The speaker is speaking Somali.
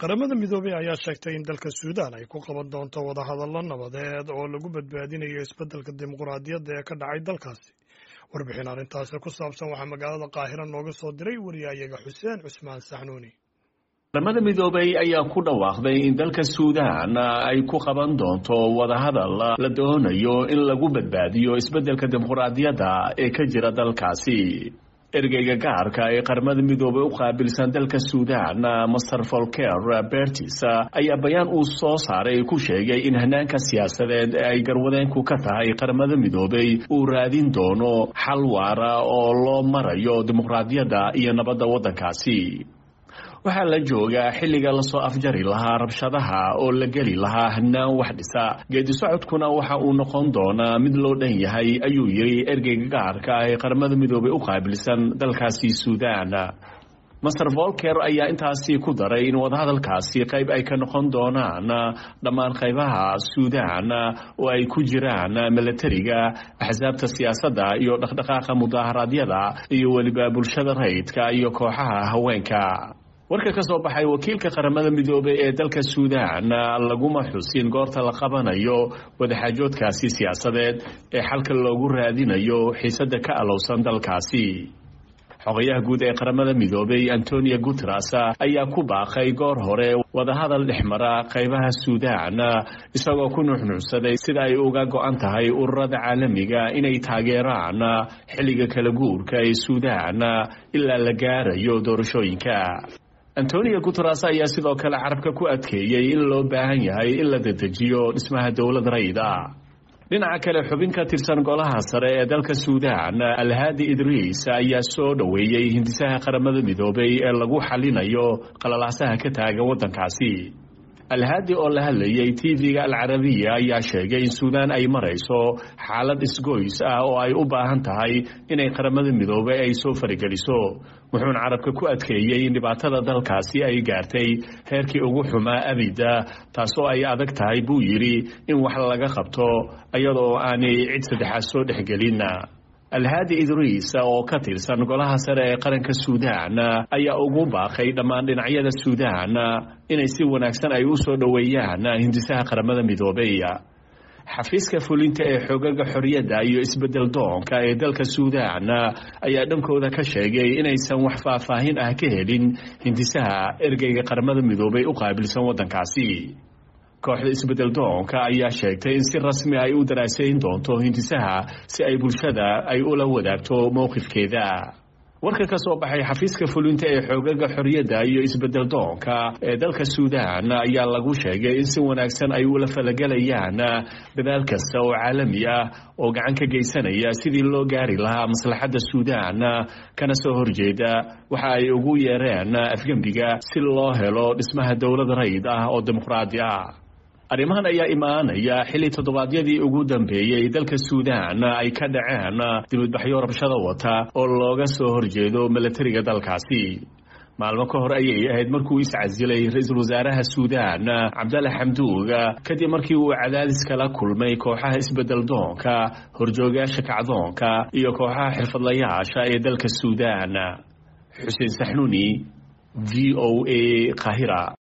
qaramada midoobey ayaa sheegtay in dalka suudaan ay ku qaban doonto wadahadallo nabadeed oo lagu badbaadinayo isbeddelka dimuqraadiyadda ee ka dhacay dalkaasi warbixin arrintaasi ku saabsan waxaa magaalada qaahira nooga soo diray wariyayaga xuseen cusmaan saxnuuni qaramada midoobey ayaa ku dhawaaqday in dalka suudaan ay ku qaban doonto wadahadal la doonayo in lagu badbaadiyo isbeddelka dimuqraadiyadda ee ka jira dalkaasi ergeyga gaarka ee qaramada midoobey u qaabilsan dalka suudaan master volker bertis ayaa bayaan uu soo saaray ku sheegay in hanaanka siyaasadeed ee ay garwadeenku ka tahay qaramada midoobey uu raadin doono xal waara oo loo marayo dimuqraadiyadda iyo nabadda waddankaasi waxaa la joogaa xilliga lasoo afjari lahaa rabshadaha oo la geli lahaa hanaan wax dhisa geedi socodkuna waxa uu noqon doonaa mid loo dhan yahay ayuu yidhi ergeyga gaarka ee qaramada midoobey u qaabilsan dalkaasi suudaan master volker ayaa intaasi ku daray in wadahadalkaasi qayb ay ka noqon doonaan dhammaan qaybaha suudaan oo ay ku jiraan milatariga axsaabta siyaasadda iyo dhaqdhaqaaqa mudaharaadyada iyo weliba bulshada rayidka iyo kooxaha haweenka warka ka soo baxay wakiilka qaramada midoobey ee dalka suudaan laguma xusin goorta la qabanayo wadaxaajoodkaasi siyaasadeed ee xalka loogu raadinayo xiisadda ka alowsan dalkaasi xogayaha guud ee qaramada midoobey antonio guteres ayaa ku baaqay goor hore wadahadal dhexmara qaybaha suudaan isagoo ku nuuxnuucsaday sida ay uga go-an tahay ururada caalamiga inay taageeraan xilliga kala guurka ee suudaan ilaa la gaarayo doorashooyinka antonio guteres ayaa sidoo kale carabka ku adkeeyey in loo baahan yahay in la dedejiyo dhismaha dowlad rayda dhinaca kale xubin ka tirsan golaha sare ee dalka suudaan alhaadi idriis ayaa soo dhoweeyey hindisaha qaramada midoobey ee lagu xalinayo qalalaasaha ka taagan waddankaasi alhaadi oo la hadlayay tv-ga alcarabiya ayaa sheegay in suudaan ay marayso xaalad isgoys ah oo ay u baahan tahay inay qaramada midoobey ay soo farigeliso wuxuuna carabka ku adkeeyey in dhibaatada dalkaasi ay gaartay heerkii ugu xumaa abida taasoo ay adag tahay buu yidhi in wax laga qabto iyadoo aanay cid saddexaad soo dhexgelin alhaadi idriis oo ka tirsan golaha sare ee qaranka suudaan ayaa ugu baaqay dhammaan dhinacyada suudaan inay si wanaagsan ay u soo dhoweeyaan hindisaha qaramada midoobey xafiiska fulinta ee xoogaga xorriyadda iyo isbedel doonka ee dalka suudaan ayaa dhankooda ka sheegay inaysan wax faahfaahin ah ka helin hindisaha ergeyga qaramada midoobey u qaabilsan waddankaasi kooxda isbedel doonka ayaa sheegtay in si rasmi ay u daraasayn doonto hindisaha si ay bulshada ay ula wadaagto mowqifkeeda warka ka soo baxay xafiiska fulinta ee xoogaga xorriyadda iyo isbedel doonka ee dalka suudaan ayaa lagu sheegay in si wanaagsan ay ula falagalayaan dadaal kasta oo caalami ah oo gacan ka geysanaya sidii loo gaari lahaa maslaxadda suudaan kana soo horjeeda waxa ay ugu yeereen afgembiga si loo helo dhismaha dowlad rayid ah oo dimuqraadi ah arrimahan ayaa imaanaya xilli toddobaadyadii ugu dambeeyey dalka suudaan ay ka dhaceen dibadbaxyo rabshada wata oo looga soo horjeedo milatariga dalkaasi maalmo ka hor ayay ahayd markuu iscasilay ra-iisul wasaaraha suudaan cabdalle xamduug kadib markii uu cadaadis kala kulmay kooxaha isbedel doonka horjoogayaasha kacdoonka iyo kooxaha xirfadlayaasha ee dalka suudaan xuseen saxnuuni v o a kahira